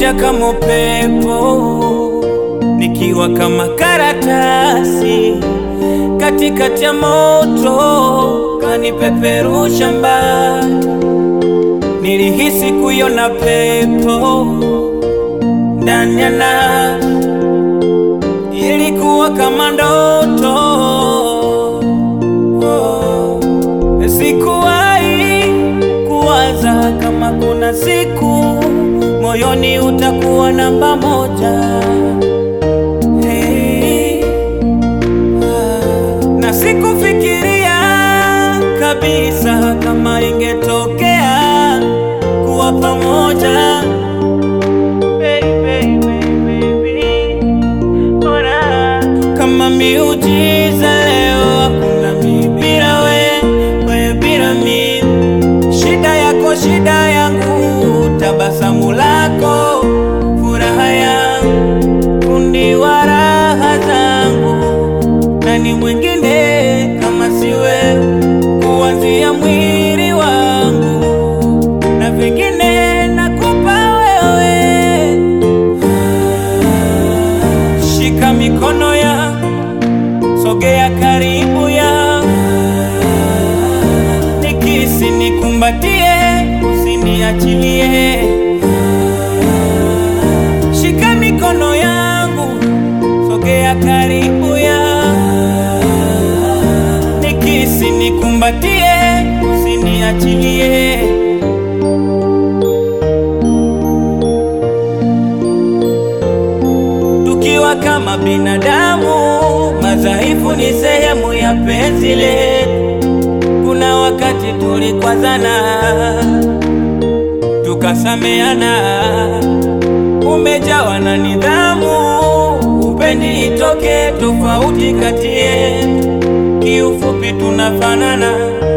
unakuja kama upepo, nikiwa kama karatasi katikati ya moto, kanipeperusha mbali. Nilihisi kuiona pepo ndani ya nafsi, ilikuwa kama ndoto. Oh, sikuwahi kuwaza kama kuna siku moyoni utakuwa namba moja. Hey, ah, na sikufikiria kabisa kama ingetokea kuwa pamoja. Baby, baby, baby, ona kama miujiza leo, hakuna mi bila we, we bila mi. Shida yako shida yangu, tabasamu lako furaha yangu, fundi wa raha zangu. Nani mwingine kama si wewe, kuanzia mwili wangu na vingine nakupa wewe. Shika mikono ya sogea karibu ya nikisi nikumbatie, usiniachilie. Shika mikono yangu sogea karibu ya nikisi nikumbatie, usiniachilie. Tukiwa kama binadamu madhaifu, ni sehemu ya penzi letu. Kuna wakati tulikwazana, tukasameana, umejawa na nidhamu, upendi itoke tofauti kati yetu. Kiufupi tunafanana,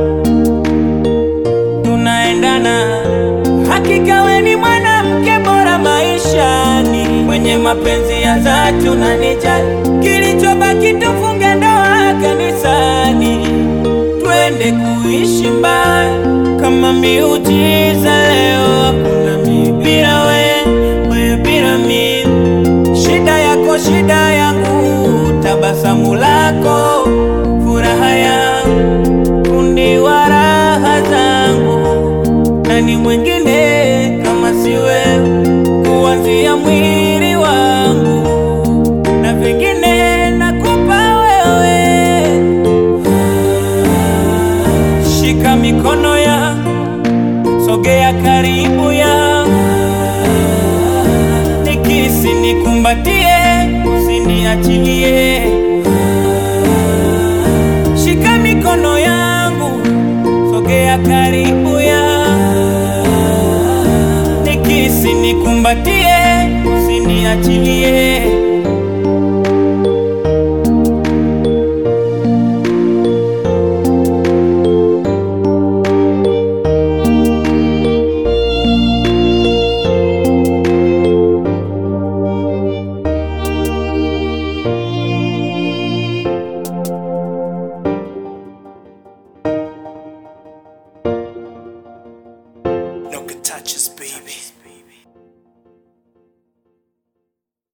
tunaendana. Hakika we ni mwanamke bora maishani, mwenye mapenzi ya dhati, unanijali. Kilichobaki tufunge ndoa kanisani, twende kuishi mbali kama miujiza. Leo hakuna mi bila we, we bila mi. Shida yako shida yangu, tabasamu lako furaha yangu, fundi wa raha zangu. Nani mwingine kama si wewe, kuanzia mwili wangu na vingine nakupa wewe. Shika mikono ya sogea karibu ya nikisi nikumbatie, usiniachilie. Shika mikono yangu sogea karibu ya nikisi nikumbatie, usiniachilie.